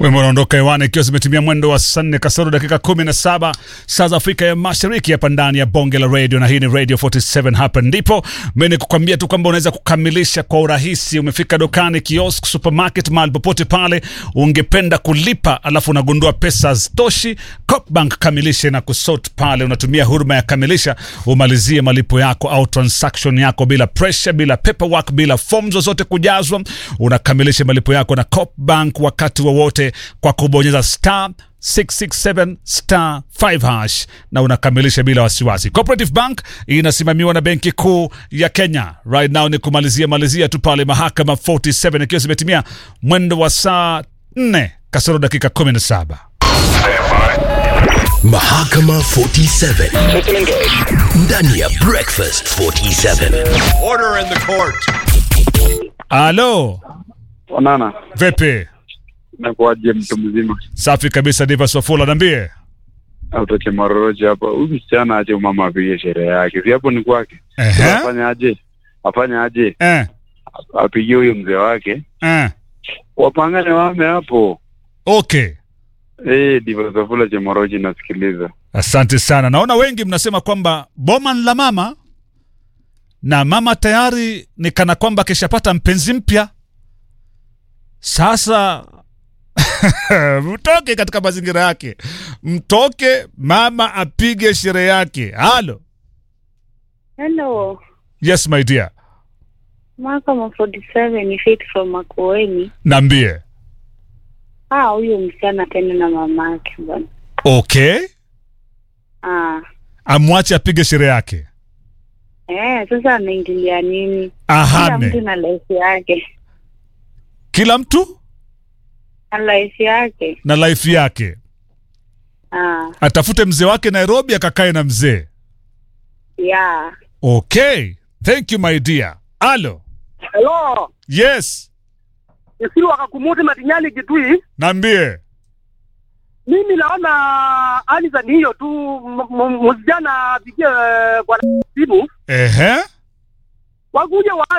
Wimbo unaondoka hewani ikiwa zimetimia mwendo wa saa nne kasoro dakika kumi na saba saa za Afrika ya Mashariki, hapa ndani ya bonge la radio, na hii ni Radio 47. Hapa ndipo mimi ni kukwambia tu kwamba unaweza kukamilisha kwa urahisi. Umefika dukani, kiosk, supermarket, mahali popote pale ungependa kulipa, alafu unagundua pesa hazitoshi, Coopbank kamilishe na kusort pale. Unatumia huduma ya kamilisha umalizie malipo yako au transaction yako bila pressure, bila paperwork, bila forms zozote kujazwa. Unakamilisha malipo yako na Coopbank wakati wowote kwa kubonyeza star 667 star 5 hash na unakamilisha bila wasiwasi. Cooperative Bank inasimamiwa na Benki Kuu ya Kenya. Right now ni kumalizia malizia tu pale Mahakama 47 ikiwa zimetimia mwendo wa saa 4 kasoro dakika 17. Mahakama 47 ndani ya Breakfast 47. Order in the court. Alo, Onana, vipi? nakuaje mtu mzima? Safi kabisa, Diva Swafula, niambie. Autoke Maroroji hapa. Huyu msichana aje mama apige sherehe yake, si hapo ni kwake. Ehe. Afanye aje? Afanye aje? Eh, Apigie huyo mzee wake, eh. wapangane wame hapo. Okay. Eh, Diva Safula Chemoroji nasikiliza. Asante sana. Naona wengi mnasema kwamba boma ni la mama na mama tayari ni kana kwamba kishapata mpenzi mpya. Sasa mtoke katika mazingira yake, mtoke mama apige sherehe yake. Halo, Hello, yes my dear, Mahakama 47 ni Faith from Makueni. naambie. Ah, huyo msichana tena na mamake bwana. Okay, Ah, amwache apige sherehe yake, eh, sasa anaingilia nini? Kila mtu ahame na life yake, kila mtu na life yake. na life yake. Ah, Atafute mzee wake Nairobi, akakae na mzee. yeah. Okay, thank you my dear. Halo, Hello, yes, isiru wakakumuti matinyani kitui. naambie. Mimi naona Anisa ni hiyo tu, m- m- msijana apigie kwa simu Ehe, wakuje wa